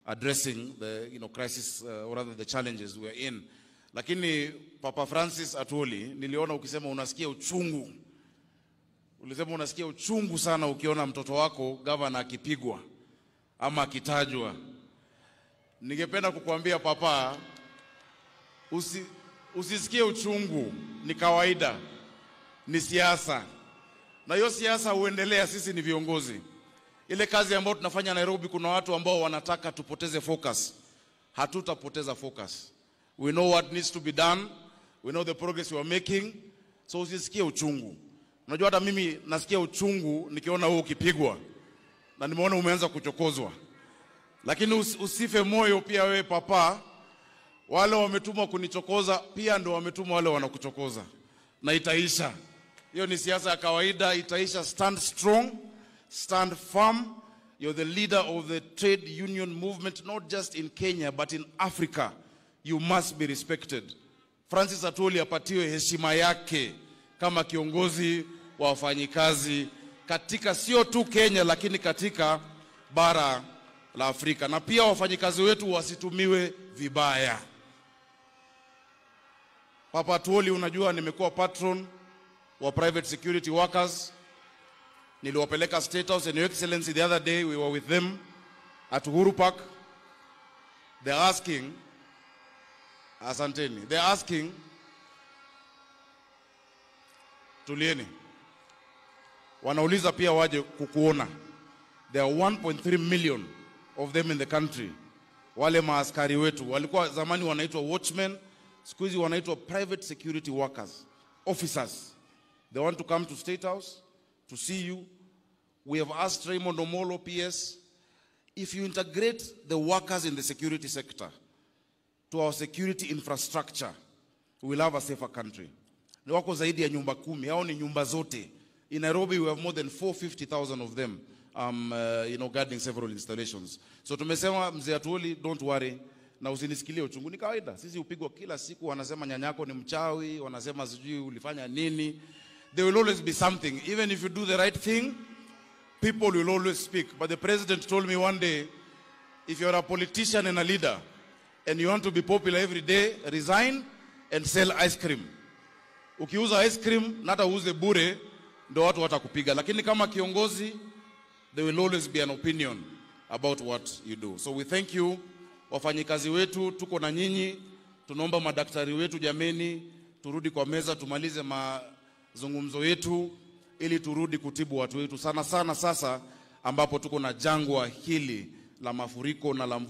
addressing the you know, crisis uh, or rather the challenges we are in. Lakini Papa Francis Atwoli, niliona ukisema unasikia uchungu, ulisema unasikia uchungu sana ukiona mtoto wako gavana akipigwa ama akitajwa. Ningependa kukuambia papa, usi, usisikie uchungu, ni kawaida, ni siasa, na hiyo siasa huendelea. Sisi ni viongozi. Ile kazi ambayo tunafanya Nairobi, kuna watu ambao wanataka tupoteze focus. Hatutapoteza focus. We know what needs to be done. We know the progress we are making. So usisikie uchungu. Unajua hata mimi nasikia uchungu nikiona wewe ukipigwa na nimeona umeanza kuchokozwa, lakini us, usife moyo pia wewe papa. Wale wametumwa kunichokoza pia ndio wametumwa wale wanakuchokoza, na itaisha. Hiyo ni siasa ya kawaida, itaisha. Stand strong, stand firm. You're the leader of the trade union movement, not just in Kenya but in Africa. You must be respected. Francis Atwoli apatiwe heshima yake kama kiongozi wa wafanyikazi katika sio tu Kenya lakini katika bara la Afrika, na pia wafanyikazi wetu wasitumiwe vibaya. Papa Atwoli, unajua nimekuwa patron wa private security workers. Niliwapeleka State House and Your Excellency the other day we were with them at Uhuru Park. They're asking, asanteni, they're asking, tulieni, wanauliza pia waje kukuona. There are 1.3 million of them in the country. Wale maaskari wetu walikuwa zamani wanaitwa watchmen, siku hizi wanaitwa private security workers, officers. They want to come to State House to see you. We have asked Raymond Omolo, PS, if you integrate the workers in the security sector to our security infrastructure, we will have a safer country. Ni wako zaidi ya nyumba kumi, hao ni nyumba zote. In Nairobi we have more than 450,000 of them um, uh, you know, guarding several installations. So tumesema mzee Atwoli, don't worry na usinisikilie uchungu. Ni kawaida, sisi upigwa kila siku, wanasema nyanyako ni mchawi, wanasema sijui ulifanya nini. There will always be something. Even if you do the right thing, people will always speak. But the president told me one day, if you're a politician and a leader and you want to be popular every day, resign and sell ice cream. Ukiuza ice cream na hata uuze bure, ndo watu watakupiga. Lakini kama kiongozi, there will always be an opinion about what you do. So we thank you wafanyikazi wetu, tuko na nyinyi. Tunaomba madaktari wetu, jameni, turudi kwa meza tumalize mazungumzo yetu ili turudi kutibu watu wetu, sana sana sasa ambapo tuko na jangwa hili la mafuriko na la